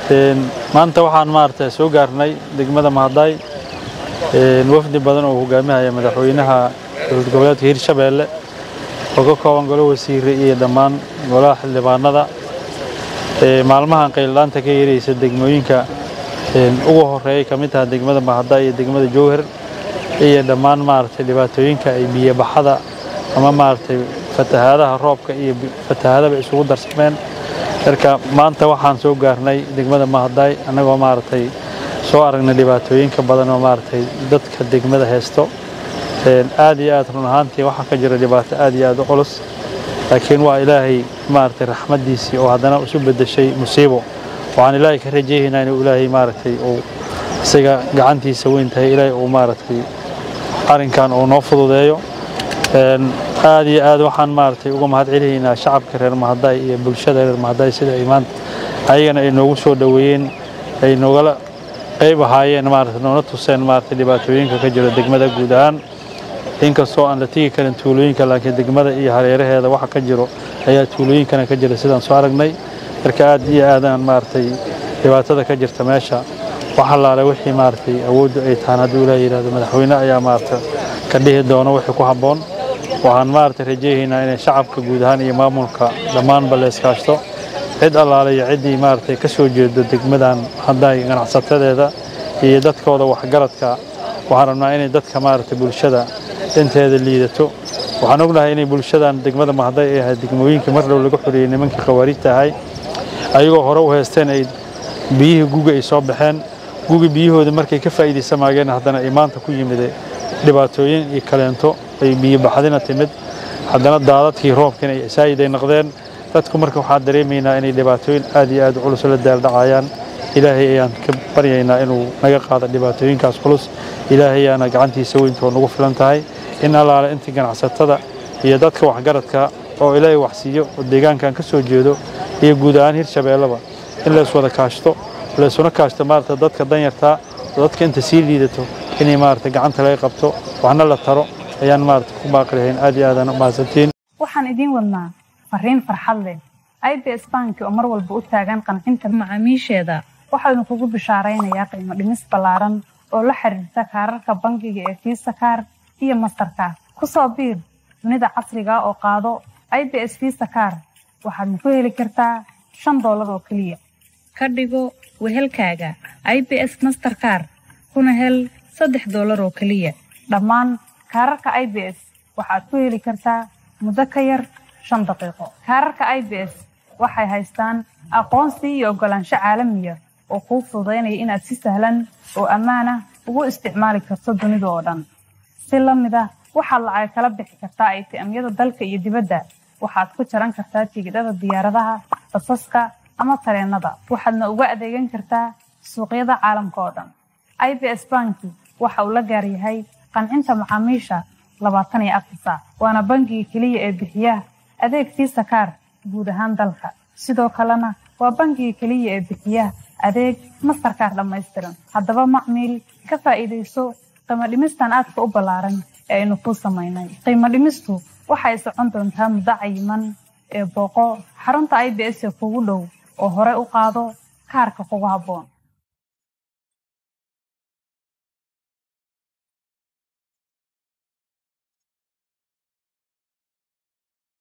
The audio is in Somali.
maanta waxaan maaragtay soo gaarnay degmada mahadaay wafdi badan oo hogaaminaya madaxweynaha dowlad goboleedka hirshabeelle oo ka kooban golo wasiire iyo dhammaan golaha xildhibaanada maalmahan qayllaanta ka yeeraysa degmooyinka ugu horeeyay ka mid taha degmada mahadaay iyo degmada jowhar iyo dhammaan maaragtay dhibaatooyinka ay biyobaxada ama maaragtay fatahaadaha roobka iyo fatahaadaba isugu darsameen marka maanta waxaan soo gaarnay degmada mahadaay annagoo maaragtay soo aragnay dhibaatooyinka badan oo maaragtay dadka degmada haysto aad iyo aad run ahaantii waxaa ka jira dhibaato aad iyo aad u culus laakiin waa ilaahay maaragtay raxmaddiisii oo haddana isu beddeshay musiibo waxaan ilaahay ka rajaynaynaa inuu ilaahay maaragtay uu isaga gacantiisa weyn tahay ilaahay uu maaragtay arrinkan uu noo fududeeyo aad iyo aad waxaan maaragtay uga mahad celinaynaa shacabka reer mahadaay iyo bulshada reer mahadaay sida ay maanta ayagana ay noogu soo dhoweeyeen ay noogala qayb ahaayeen maaragtay noona tuseen maaragtay dhibaatooyinka ka jira degmada guud ahaan inkastoo aan la tegi karin tuulooyinka laakiin degmada iyo hareeraheeda waxa ka jiro ayaa tuulooyinkana ka jira sidaan soo aragnay marka aad iyo aadaan maaragtay dhibaatada ka jirta meesha wax allaale wixii maaragtay awooddu ay tahaan hadduu ilaah yidhahdo madaxweyne ayaa maaragta ka dhihi doono wixii ku habboon waxaan maaragtay rajaynaynaa inay shacabka guud ahaan iyo maamulka dhammaanba la iskaashto cid allaale iyo ciddii maaragtay ka soo jeedo degmadan haddaay ganacsatadeeda iyo dadkooda waxgaradka waxaan rabnaa inay dadka maaragtay bulshada dhinteeda liidato waxaan ognahay inay bulshadan degmada mahday ay ahayd degmooyinkii mar dhow laga xoreeyey nimankii khawaariijta ahay ayagoo hore u haysteen ay biyihii guga ay soo baxeen gugi biyahooda markay ka faa'iidaysamaageen haddana ay maanta ku yimide dhibaatooyin iyo kaleento ay biyo baxdina timid haddana daadadkii roobkiina ay saayiday noqdeen dadku marka waxaan dareemaynaa inay dhibaatooyin aad iyo aad culus la daaldhacayaan ilaahay ayaan ka baryaynaa inuu naga qaado dhibaatooyinkaas culus ilaahay ayaana gacantiisa weyntoo nagu filan tahay in allaale intii ganacsatada iyo dadka waxgaradka oo ilaahay waxsiiyo oo deegaankan ka soo jeedo iyo guud ahaan hirshabeelleba in lays wada kaashto laysuna kaashto maarata dadka danyartaa oo dadka inta sii liidato inay maarata gacanta laga qabto waxna la taro ayaan maarata ku baaqi lahayn aad iyo aadaan u mahadsantiin waxaan idiin wadnaa fariin farxad leh i b s banki oo mar walba u taagan qancinta macaamiisheeda waxaanu kugu bishaaraynayaa qiimo dhimis ballaaran oo la xiriirta kaararka bangiga ee fiisa kaar iyo mastarkaar ku soo biir dunida casriga oo qaado i b s fiisa kaar waxaadna ku heli kartaa shan doolar oo keliya ka dhigo wehelkaaga i b s masterkaar kuna hel saddex doolar oo keliya dhammaan kaararka i b s waxaad ku heli kartaa muddo ka yar shan daqiiqo kaararka i b s waxay haystaan aqoonsi iyo oggolaansho caalamiya oo kuu fududaynaya inaad si sahlan oo ammaan ah ugu isticmaali karto dunida oo dhan si la mid ah waxaad lacag kala bixi kartaa aytiamyada dalka iyo dibadda waxaad ku jaran kartaa tigidhada diyaaradaha basaska ama tareennada waxaadna uga adeegan kartaa suuqyada caalamka oo dhan i b s banki waxa uu la gaar yahay qancinta macaamiisha labaatan iyo afar saac waana bangiga keliya ee bixiya adeeg fiisa kaar guud ahaan dalka sidoo kalena waa bangiga keliya ee bixiya adeeg mastarkaar dhammaystiran haddaba macmiil ka faa'iidayso qiimo dhimistan aadka u ballaaran ee aynu kuu samaynay qiimo dhimistu waxay socon doontaa muddo cayiman ee booqo xarunta i b s ee kugu dhow oo hore u qaado kaarka kugu habboon